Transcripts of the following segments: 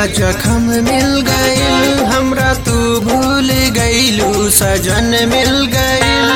जखम मिल गइल हमरा तू भूल गइलू सजन मिल गइल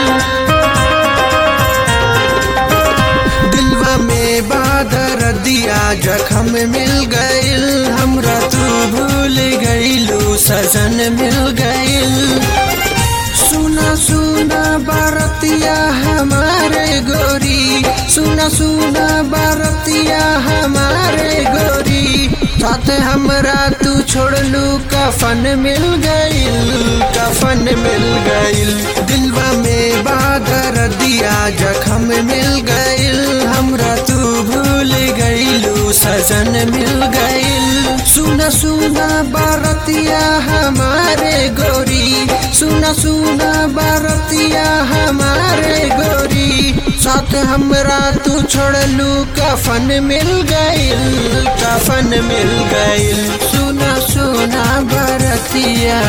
दिलवा में बादर दिया जखम मिल गइल हमरा तू भूल गइलू सजन मिल गइल सुना सुना बारतिया हमारे गोरी सुना सुना बारतिया हमारे गोरी साथ हमरा तू छोड़लू कफन मिल गइल कफन मिल गइल दिलवा में बादर दिया जखम मिल गइल हमरा तू भूल गइलू सजन मिल गइल सुना सुना बारतिया हमारे गोरी सुना सुना बारतिया हमारे गोरी साथ हमरा तू छोड़लू कफन मिल गइल कफन मिल गइल सुना सुना बारतिया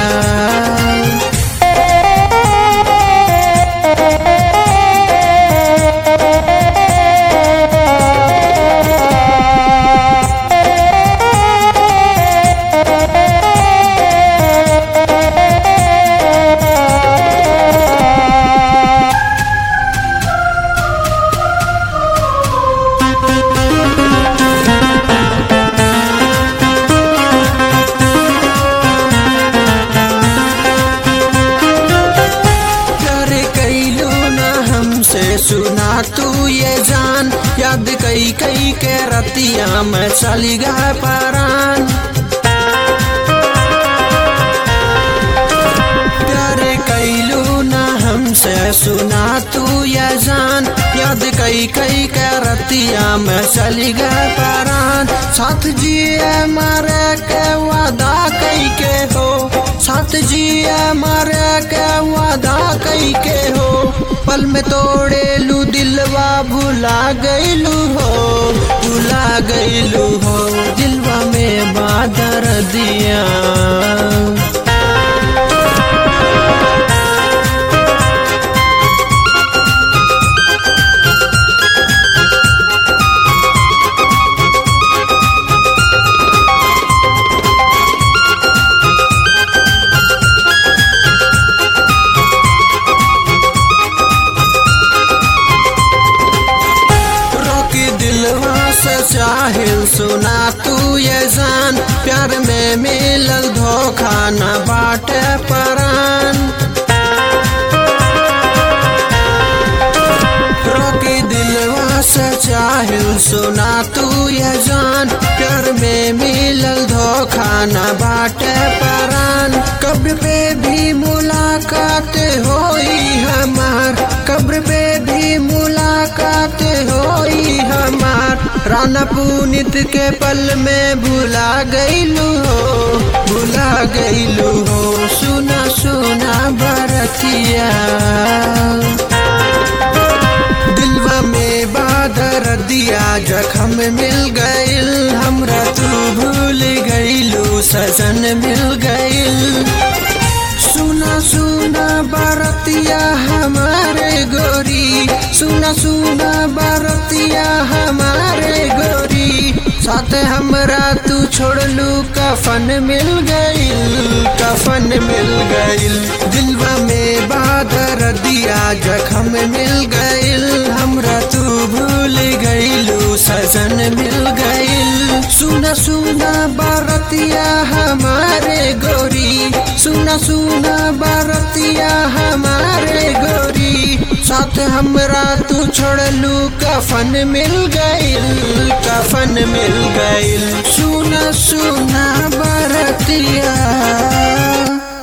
प्यार कैलू ना हमसे सुना तू ये जान याद कई कई के रतिया में चली गए परान प्यार कैलू ना हमसे सुना तू ये जान याद कई कई के रतिया में चली गए परान साथ जिए मारे के वादा कई के हो साथ जिए मारे के वादा कई के हो पल में तोड़े लू दिलवा भुला गईलू हो भुला गईलू हो दिलवा में बादर दिया रोकी दिलवा से चाहिल सुना तू ये जान प्यार में मिलल धोखा न बाटे परान रोकी दिलवा से चाहिल सुना तू ये जान प्यार में मिलल धोखा न बाटे परान कब्र पे भी मुलाकात होई हमार कब्र पे भी मुलाकात होई हमार राना पुनित के पल में भुला गईलू हो भुला गईलू हो सुना सुना बरतिया दिलवा में बादर दिया जखम मिल गइल हमरा तू भूल गइलू सजन मिल गइल सुना सुना बारतिया हमारे गोरी सुना सुना बारतिया हमारे गोरी साथ हमरा तू छोड़लू कफन मिल गइल कफन मिल गइल दिलवा में बादर दिया जखम मिल गइल हमरा तू भूल गइलू सजन मिल गइल सुना सुना बारतिया हमारे गोरी सुना सुना बारतिया हमारे गोरी साथ हमरा तू छोड़लू कफन मिल गइल कफन मिल गइल सुना सुना बारतिया